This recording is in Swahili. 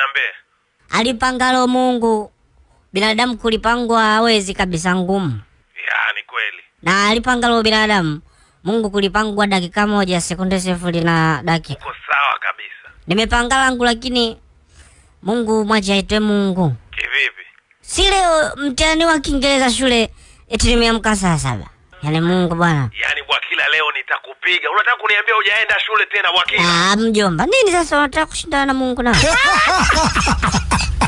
niambie. Alipangalo Mungu, binadamu kulipangwa hawezi kabisa, ngumu. Ya, ni kweli. Na alipangalo binadamu, Mungu kulipangwa dakika moja, sekunde sifuri na dakika. Uko sawa kabisa. Nimepanga langu, lakini Mungu mwache aitwe Mungu. Kivipi? Si leo mtihani wa Kiingereza shule eti nimeamka saa saba. Yaani Mungu bwana. Yaani Bwakila leo nitakupiga. Unataka kuniambia hujaenda shule tena Bwakila? Ah, mjomba, nini sasa unataka kushindana na Mungu na?